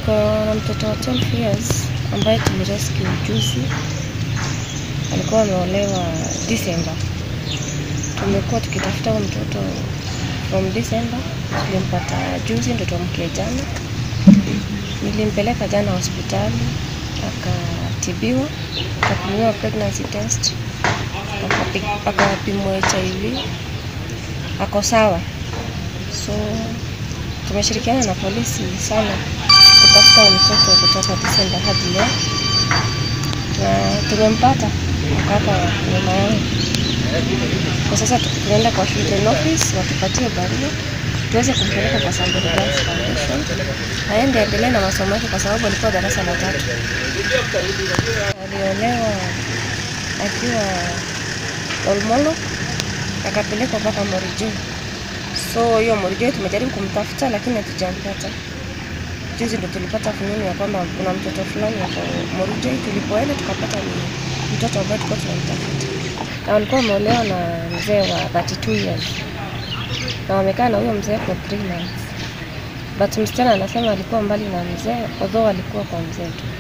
Niko na mtoto wa 12 years ambaye tulirescue juzi, alikuwa ameolewa December. Tumekuwa tukitafuta huyo mtoto from December, tulimpata juzi, ndo tumkie jana. Nilimpeleka jana hospitali akatibiwa, akapimiwa pregnancy test, akapi- akapimwa HIV, ako sawa. So tumeshirikiana na polisi sana kutafuta huyo mtoto kutoka December hadi leo, na tumempata ako hapa nyuma yangu. Kwa sasa tu- tunaenda kwa children office watupatie barua tuweze kumpeleka kwa Samburu Girls Foundation aende endelee na masomo yake, kwa sababu alikuwa darasa la tatu. Aliolewa akiwa Olmolo akapelekwa mpaka Morijo. So hiyo Morijo tumejaribu kumtafuta lakini hatujampata. Juzi ndo tulipata fununu ya kwamba kuna mtoto fulani hapo Morijo. Tulipoenda tukapata ni mtoto ambaye tulikuwa tunamtafuta, na walikuwa wameolewa na mzee wa 32 years na wamekaa na huyo mzee for 3 months, but msichana anasema alikuwa mbali na mzee, although alikuwa kwa mzee tu.